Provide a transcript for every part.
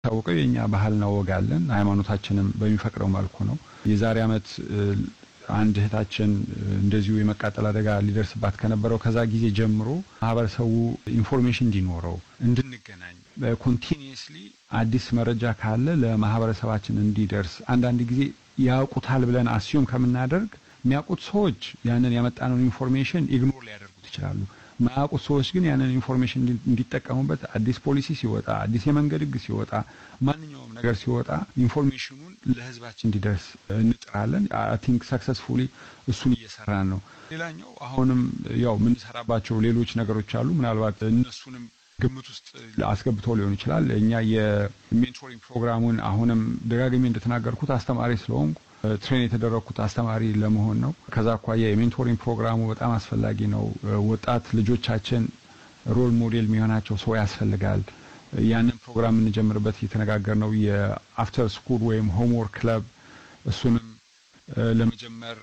ታወቀው የእኛ ባህልና ወግ አለን። ሃይማኖታችንም በሚፈቅደው መልኩ ነው። የዛሬ ዓመት አንድ እህታችን እንደዚሁ የመቃጠል አደጋ ሊደርስባት ከነበረው ከዛ ጊዜ ጀምሮ ማህበረሰቡ ኢንፎርሜሽን እንዲኖረው እንድንገናኝ ኮንቲኒየስሊ አዲስ መረጃ ካለ ለማህበረሰባችን እንዲደርስ አንዳንድ ጊዜ ያውቁታል ብለን አስዩም ከምናደርግ የሚያውቁት ሰዎች ያንን ያመጣነውን ኢንፎርሜሽን ኢግኖር ሊያደርጉት ይችላሉ። ማያውቁት ሰዎች ግን ያንን ኢንፎርሜሽን እንዲጠቀሙበት አዲስ ፖሊሲ ሲወጣ፣ አዲስ የመንገድ ሕግ ሲወጣ፣ ማንኛውም ነገር ሲወጣ ኢንፎርሜሽኑን ለህዝባችን እንዲደርስ እንጥራለን። አይ ቲንክ ሰክሰስፉሊ እሱን እየሰራን ነው። ሌላኛው አሁንም ያው የምንሰራባቸው ሌሎች ነገሮች አሉ። ምናልባት እነሱንም ግምት ውስጥ አስገብተው ሊሆን ይችላል። እኛ የሜንቶሪንግ ፕሮግራሙን አሁንም ደጋግሜ እንደተናገርኩት አስተማሪ ስለሆንኩ ትሬን የተደረግኩት አስተማሪ ለመሆን ነው። ከዛ አኳያ የሜንቶሪንግ ፕሮግራሙ በጣም አስፈላጊ ነው። ወጣት ልጆቻችን ሮል ሞዴል የሚሆናቸው ሰው ያስፈልጋል። ያንን ፕሮግራም የምንጀምርበት እየተነጋገር ነው። የአፍተር ስኩል ወይም ሆምወርክ ክለብ እሱንም ለመጀመር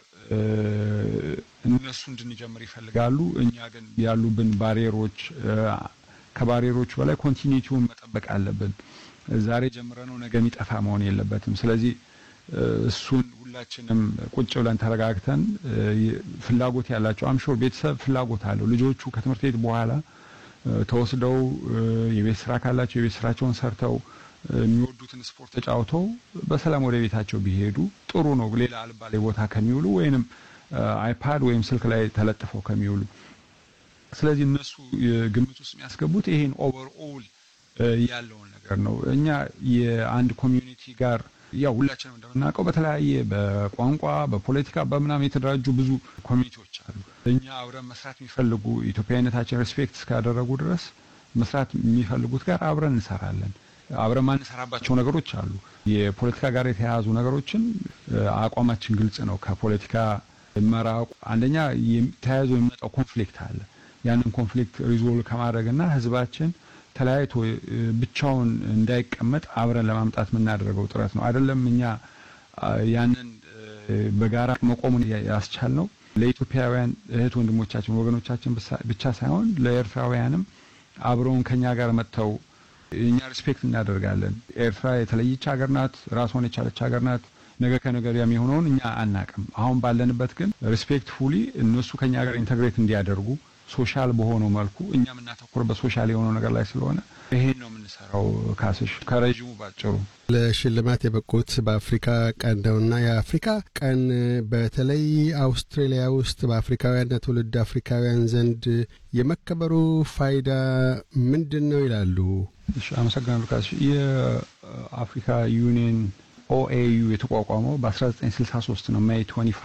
እነሱ እንድንጀምር ይፈልጋሉ። እኛ ግን ያሉብን ባሪየሮች ከባሪየሮቹ በላይ ኮንቲኒቲውን መጠበቅ አለብን። ዛሬ ጀምረነው ነገ የሚጠፋ መሆን የለበትም። ስለዚህ እሱን ሁላችንም ቁጭ ብለን ተረጋግተን ፍላጎት ያላቸው አምሾር ቤተሰብ ፍላጎት አለው ልጆቹ ከትምህርት ቤት በኋላ ተወስደው የቤት ስራ ካላቸው የቤት ስራቸውን ሰርተው የሚወዱትን ስፖርት ተጫውተው በሰላም ወደ ቤታቸው ቢሄዱ ጥሩ ነው። ሌላ አልባሌ ቦታ ከሚውሉ ወይንም አይፓድ ወይም ስልክ ላይ ተለጥፈው ከሚውሉ ስለዚህ እነሱ ግምት ውስጥ የሚያስገቡት ይሄን ኦቨርኦል ያለውን ነገር ነው። እኛ የአንድ ኮሚዩኒቲ ጋር ያው ሁላችንም እንደምናውቀው በተለያየ በቋንቋ በፖለቲካ በምናምን የተደራጁ ብዙ ኮሚኒቲዎች አሉ። እኛ አብረን መስራት የሚፈልጉ ኢትዮጵያዊነታችን ሬስፔክት እስካደረጉ ድረስ መስራት የሚፈልጉት ጋር አብረን እንሰራለን። አብረን ማንሰራባቸው ነገሮች አሉ። የፖለቲካ ጋር የተያያዙ ነገሮችን አቋማችን ግልጽ ነው። ከፖለቲካ መራቁ አንደኛ ተያይዞ የሚመጣው ኮንፍሊክት አለ። ያንን ኮንፍሊክት ሪዞልቭ ከማድረግና ህዝባችን ተለያይቶ ብቻውን እንዳይቀመጥ አብረን ለማምጣት የምናደርገው ጥረት ነው። አይደለም እኛ ያንን በጋራ መቆሙን ያስቻል ነው ለኢትዮጵያውያን እህት ወንድሞቻችን ወገኖቻችን ብቻ ሳይሆን ለኤርትራውያንም አብረውን ከኛ ጋር መጥተው እኛ ሪስፔክት እናደርጋለን። ኤርትራ የተለየች ሀገር ናት፣ ራሷን የቻለች ሀገር ናት። ነገ ከነገ ወዲያ የሚሆነውን እኛ አናቅም። አሁን ባለንበት ግን ሪስፔክት ፉሊ እነሱ ከኛ ጋር ኢንተግሬት እንዲያደርጉ ሶሻል በሆነው መልኩ እኛ የምናተኩርበት ሶሻል የሆነው ነገር ላይ ስለሆነ ይሄን ነው የምንሰራው። ካስሽ ከረዥሙ ባጭሩ ለሽልማት የበቁት በአፍሪካ ቀን ነውና የአፍሪካ ቀን በተለይ አውስትራሊያ ውስጥ በአፍሪካውያንና ትውልድ አፍሪካውያን ዘንድ የመከበሩ ፋይዳ ምንድን ነው ይላሉ? እሺ፣ አመሰግናለሁ ካስሽ። የአፍሪካ ዩኒየን ኦኤዩ የተቋቋመው በ1963 ነው ሜይ 25